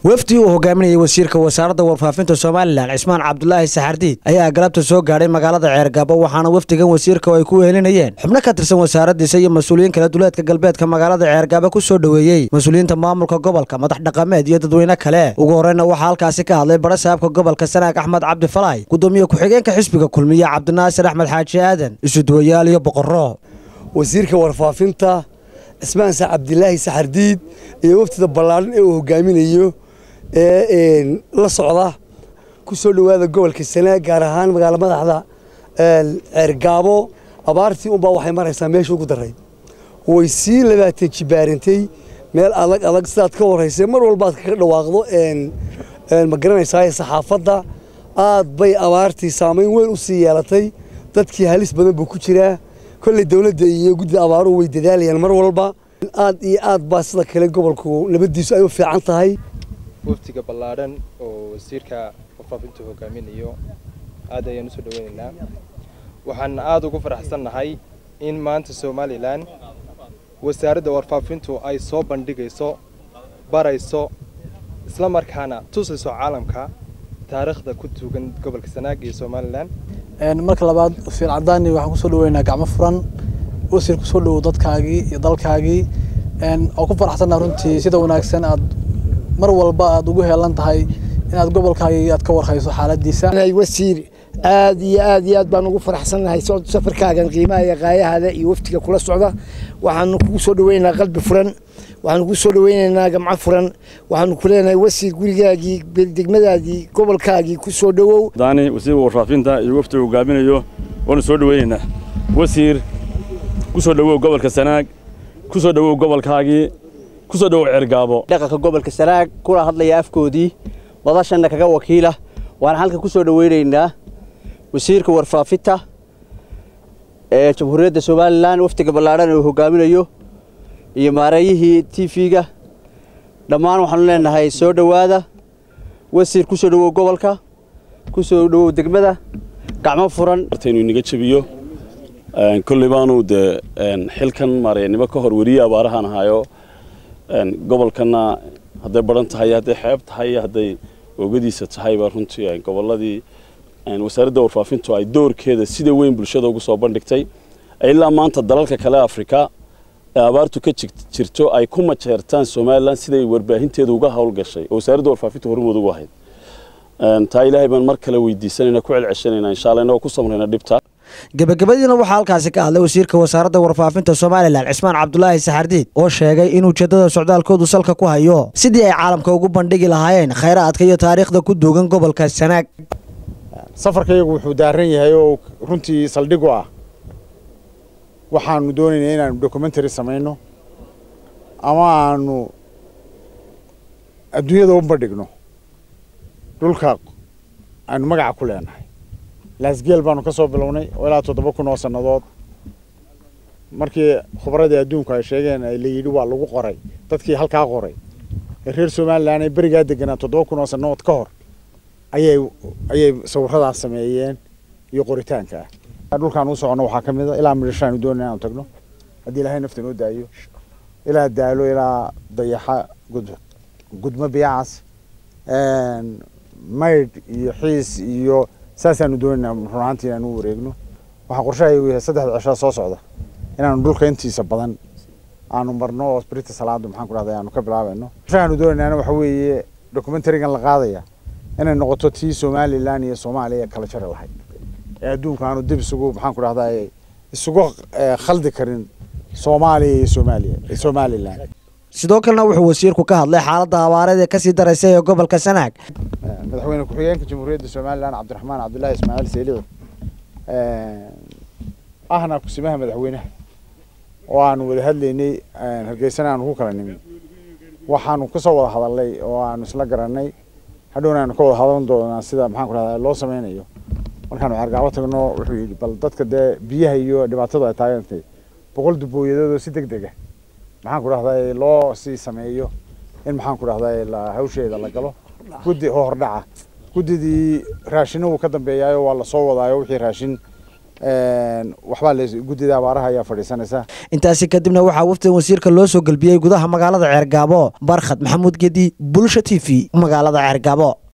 wafdi uu hogaaminayay wasiirka wasaaradda warfaafinta somalilan cismaan cabdulaahi saxardiid ayaa galabta soo gaadhay magaalada ceergabo waxaana wafdigan wasiirka ay ku wehelinayeen xubno ka tirsan wasaaradiisa iyo mas-uuliyiin kala duleedka galbeedka magaalada ceergabo ku soo dhoweeyey mas-uuliyiinta maamulka gobolka madax dhaqameed iyo dadweyne kale ugu horeyna waxaa halkaasi ka hadlay barasaabka gobolka sanaag axmed cabdi falaay gudoomiye ku-xigeenka xisbiga kulmiye cabdinaasir axmed xaaji aadan isuduwayaal iyo boqorro wasiirka warfaafinta cismaan sa cabdilaahi saxardiid iyo waftida ballaadhan ee uu hogaaminayo ee la socda ku soo dhowaada gobolka sanaag gaar ahaan magaalo madaxda ceergaabo abaartii unbaa waxay maraysaa meesha ugu daray way sii labaatan jibaarintay meel adag adag sidaad ka horeysay mar walbaad kaga dhawaaqdo ma garanaysaa saxaafadda aad bay abaartii saamayn weyn u sii yeelatay dadkii halis badan buu ku jiraa kolley dowladda iyo guddida abaaruhu way dadaalayaan mar walba aad iyo aad baa sida kale gobolku nabaddiisu ay u fiican tahay waftiga ballaadhan oo wasiirka warfaafintu hogaaminayo aad ayaan usoo dhaweynaynaa waxaan aada ugu faraxsannahay in maanta somalilan wasaaradda warfaafintu ay soo bandhigayso barayso isla markaana tusayso caalamka taariikhda ku tuugan gobolka sanaag iyo somalilan marka labaad wasiir cadaani waxaan kusoo dhaweynaa gacmo furan wasiir kusoo dhowow dadkaagii iyo dalkaagii oo ku faraxsannaha runtii sida wanaagsan aad mar walba aad ugu heelan tahay inaad gobolkaagii aad ka warhayso xaaladiisa wasiir aad iyo aad iyo aad baan ugu faraxsannahay safarkaagan qiimaha iyo qaayahada iyo waftiga kula socda waxaanu kugu soo dhaweynaynaa qalbi furan waxaanu kugu soo dhaweynaynaa gamco furan waxaanu ku leenahay wasiir gurigaagii degmadaadii gobolkaagii ku soo dhowow daani wasiirka warfaafinta iyo waftiga hogaaminayo waanu soo dhaweynaynaa wasiir ku soo dhowow gobolka sanaag ku soo dhowow gobolkaagii ku soo dhowow ceergaabo dhaqanka gobolka sanaag kula hadlaya afkoodii madashanna kaga wakiila waxaan halkan ku soo dhaweynaynaa wasiirka warfaafinta ee jamhuuriyadda somalilan waftiga ballaadhan uu hogaaminayo iyo maareeyihii t v-ga dhammaan waxaanu leenahay soo dhowaada wasiir ku soo dhowow gobolka ku soo dhowow degmada gacmo furan inuu inaga jabiyo kolley baanu dee xilkan maareynimo ka hor weriye abaarahaan ahaayo gobolkana hadday baran tahay hadday xeeb tahay hadday oogadiisa tahayba runtii gobolladii wasaaradda warfaafintu ay doorkeeda sida weyn bulshada ugu soo bandhigtay ilaa maanta dalalka kale afrika ee abaartu ka jirto ay ku majeertaan somalilan siday warbaahinteeda uga howlgashay oo wasaaradda warfaafintu hormood ugu ahayd taa ilaahay baan mar kale weydiisanayna ku celceshanayna insha allah inagoo ku samrayna dhibta gebagabadiina waxaa halkaasi ka hadlay wasiirka wasaaradda warfaafinta somalilan cismaan cabdulaahi saxardiid oo sheegay in ujeeddada socdaalkoodu salka ku hayo sidii ay caalamka ugu bandhigi lahaayeen khayraadka iyo taariikhda ku duugan gobolka sanaag safarkayagu wuxuu daaran yahay oo runtii saldhig u ah waxaanu doonaynaa inaanu documentary samayno ama aanu adduunyada u bandhigno dhulka aanu magaca ku leenahay laasgeel baanu ka soo bilownay oo ilaa toddoba kun oo sannadood markii khubradii adduunku ay sheegeen la yidhi waa lagu qoray dadkii halkaa qoray ee reer somalilan ay berigaa deganaa toddoba kun oo sannadood ka hor ayay ayay sawiradaas sameeyeen iyo qoritaanka ah dhulkaan u socono waxaa ka mid a ilaa midhashaanu doonay inaanu tagno haddii ilaahay nafta noo daayo ilaa daalo ilaa dayaxa gud gudmo biyacas maydh iyo xiis iyo saasaanu doonaynaa run ahaantii inaanu u wareegno waxaa qorshahayagu yahay saddexda cishaa soo socda inaanu dhulka intiisa badan aanu marno oo sprita salaada maxaan ku dhahday aanu ka bilaabayno qorshahaanu doonaynaana waxa weeye documentarigan la qaadaya inay noqoto tii somalilan iyo soomaaliya kala jari lahayd ee adduunka aanu dib isugu maxaan ku dhahdaa isugu khaldi karin soomaaliya iyo soomaaliya somalilan sidoo kalena wuxuu wasiirku ka hadlay xaaladda abaareed ee kasii daraysa ee gobolka sanaag madaxweyne ku-xigeenka jamhuuriyadda somalilan cabdiraxmaan cabdullaahi ismaaciil seylici ahna kusimaha madaxweynaha oo aanu wada hadlaynay hargeysana aanu ku kala nimin waxaanu kasoo wada hadalnay oo aanu isla garanay hadhowna aanu ka wada hadan doonaa sida maxaan ku dhahdaa loo sameynayo markaanu ceergaabo tagno wuxuu yidhi bal dadka dee biyaha iyo dhibaatadu ay taagantay boqol dubooyadoodoo si deg deg ah maxaan ku dhahdaa loo sii sameeyo in maxaan ku dhahdaa hawsheeda la galo guddi oo hordhaca guddidii raashina wuu ka dambeeyaayo waa lasoo wadaayo wixii raashin waxbaa la guddida abaaraha ayaa fadhiisanaysa intaasi kadibna waxaa wafdigan wasiirka loo soo gelbiyey gudaha magaalada ceergaabo barkhad maxamuud gedi bulsha t v magaalada ceergaabo